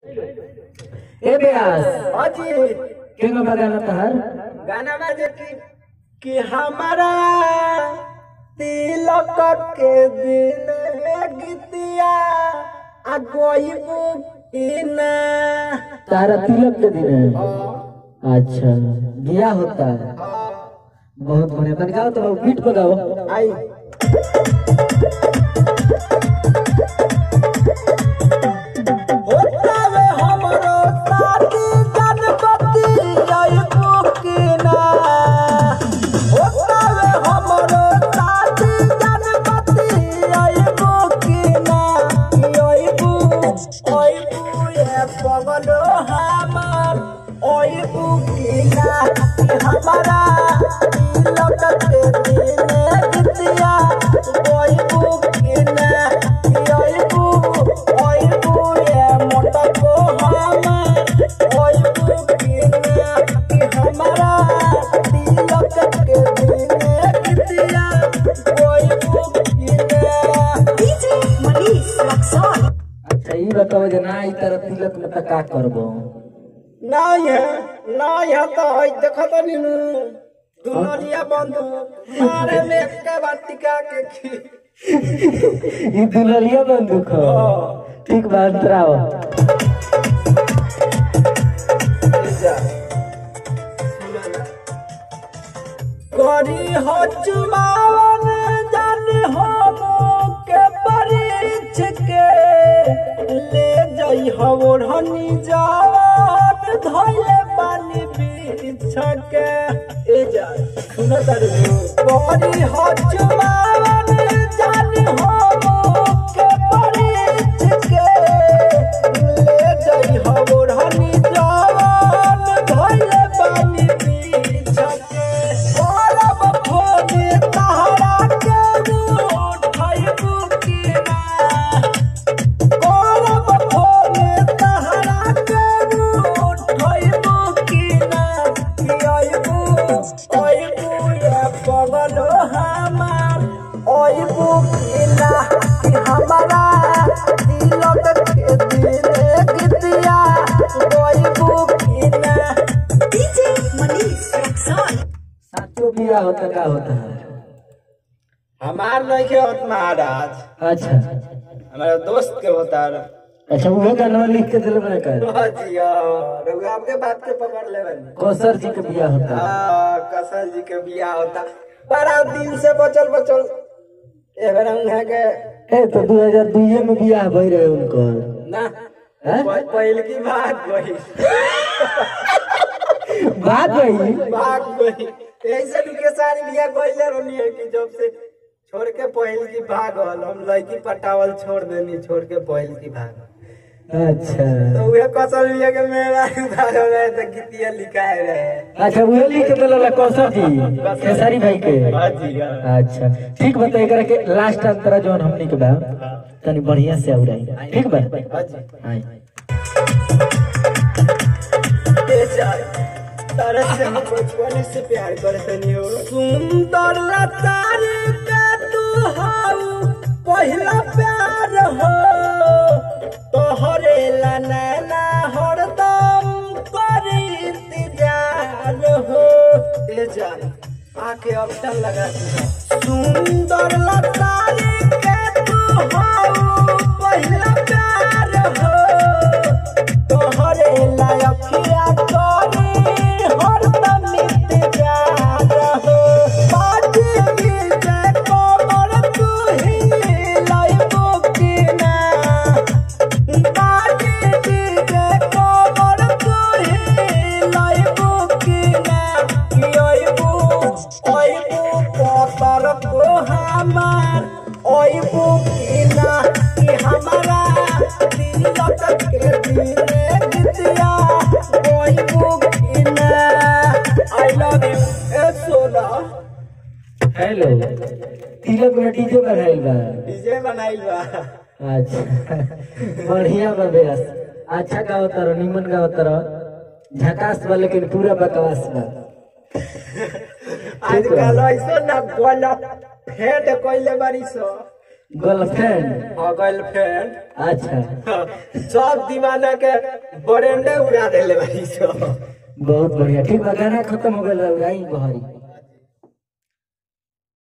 ए बेयास अजी केंगो बगाना तहर गाना बाजे कि कि हमारा तिलक के दिन गीतिया आ गईबू कि ना तारा तिलक के दिन है अच्छा बिया होता है बहुत बढ़िया तन गाओ तो बीट बजाओ आई होतावे हमरो साथी जनपति जयपू कि ना होतावे हमरो साथी जनपति जयपू कि ना जयपू ओयपू ये पगलो हमार ओयपू कि ना हमारा तिलक के दिन गीतिया ओयपू कि ना ओयपू ओयपू ये मोटको हमार ओयपू कि ना हमारा तिलक के दिन गीतिया ओयपू कि ना DJ Manish Luxon. अच्छा ई बताओ जे ना ई तारा तिलक में त का करबो नहीं है नहीं है तो है देखो तो नीनू दुनोरिया बंधु मारे में के बात टिका के खी ई दुललिया बंदूक हो ठीक बात राव करी हो चुमावन जान हो के परीछ के ले जाई हो ओढ़नी जावन धोले पानी बीछ के ए जा सुनो तारे करी हो चुमावन जान हो के परीछ के ले जाई हो ओढ़नी जावन धोले पानी बीछ के औरब फोने तहरा के उठाइबू कि ना औरब फोने तहरा के उठाइबू कि ना कि आइबू आइबू ये पगलो हमार आइबू कि ना कि हमारा तिलक के दिन गीतिया आइबू कि ना DJ Manish Luxon. साचो बिया होता का होता है हमार नहीं के होत महाराज अच्छा हमारे दोस्त के होता है अच्छा वो गाना लिख के दिल में कर जी हाँ, रघु आपके बात के पकड़ ले बनी कौसर जी के बिया होता है हाँ, कसर जी के बियाह होता बड़ा दिन से बचल बचल एबर है के ए तो 2002 में बियाह भई रहे उनको ना हैं? प- पहल की बात वही बात भई बात वही ऐसे के सारी बियाह कोइले रोनी है कि जब से छोड़ के पहल की भागल हम लड़की पटावल छोड़ देनी छोड़ के पहल की भागल अच्छा तो वे कसर बिया के मेरा उधार हो गए तो गीतिया लिखाए रहे अच्छा वो लिख के दिल कौसर जी खेसारी भाई के हाँ जी हाँ अच्छा ठीक बता एकरा के लास्ट अंतरा जोन हमनी के बा तनी बढ़िया से औराई ठीक बा हाँ जी हाय तारा से हम बचपन से प्यार करते नहीं हो सुंदर लतारी का तू हाउ पहला प्यार हो तोहरे ला नैना हरदम करी इंतजार हो ए जान आके अब तक लगा दिया सुंदर लतारी का तू हाउ पहला प्यार हो तोहरे लायकिया तोरी हरदम इंतजार हो बाजी मिलते कोमर तू ही लाइबो कि ना बाजी मिलते कोमर तू ही लाइबो कि ना कि आइबो आइबो कोतर को हमार आइबो कि ना कि हमारा तिलक के दिन गीतिया आइबो कि ना आई लव यू ए सोना हेलो तिलक में डीजे बनाइल बा डीजे बनाइल बा अच्छा बढ़िया बा बेस अच्छा गाओ तारो निमन गाओ तारो झकास बा लेकिन पूरा बकवास बा आजकल ऐसो ना बोला फेट कोइले बारी सो गर्लफ्रेंड हाँ गर्लफ्रेंड अच्छा सब दीवाना के बरेंडे उड़ा देले भाई सब बहुत बढ़िया ठीक बा गाना खत्म हो गया गाई बहरी